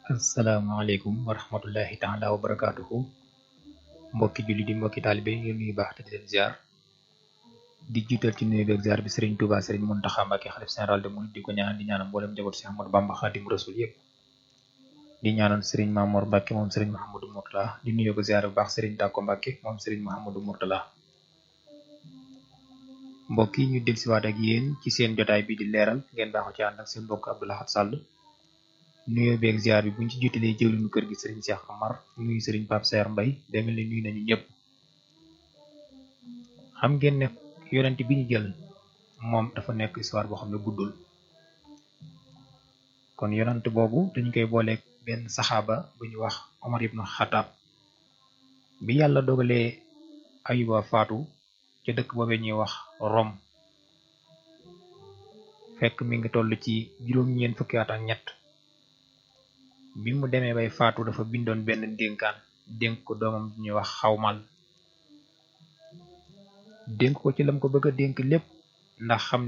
asalaamaaleykum wa rahmatullahi taala wa barakaatuhu mbokki julli di mbokki taalibe ñu nuyu baax te di leen ziar di jiital ci nuyu beeg ziar bi Serigne Touba Serigne Mountakha Mbacké xalif général de Mouride di ko ñaan di ñaanal mboolem njaboot si Ahmadou Bamba Xaadim Rasul yëpp di ñaanal Serigne Mamour Mbacké moom Serigne Mouhamadou Mourtala di nuyu ko ziar bu baax Serigne Tako Mbacké moom Serigne Mouhamadou Mourtala mbokk yi ñu dellusiwaat ak yéen ci seen jotaay bi di leeral ngeen baaxoo ci ànd ak seen mbokk Abdou Lahad Sall nuyoo beeg ziar bi buñ ci jiitalee jëwlinu kër gi sëriñ Cheikh Amar nuyu sëriñ Pape Saer Mbay demel ni nuyu nañu ñëpp xam ngeen ne yonent bi ñu jël moom dafa nekk histoire boo xam ne guddul kon yonent boobu dañ koy booleeg benn saxaaba bu ñu wax Omar ibn Xataab bi yàlla dogalee Ayuba faatu ca dëkk boobee ñuy wax Rome fekk mi ngi toll ci juróom-ñeent fukki at ak ñett bi mu demee bay faatu dafa bindoon benn dénkaan dénk ko doomam ñuy wax xawmal dénk ko ci lam ko bëgg a dénk lépp ndax xam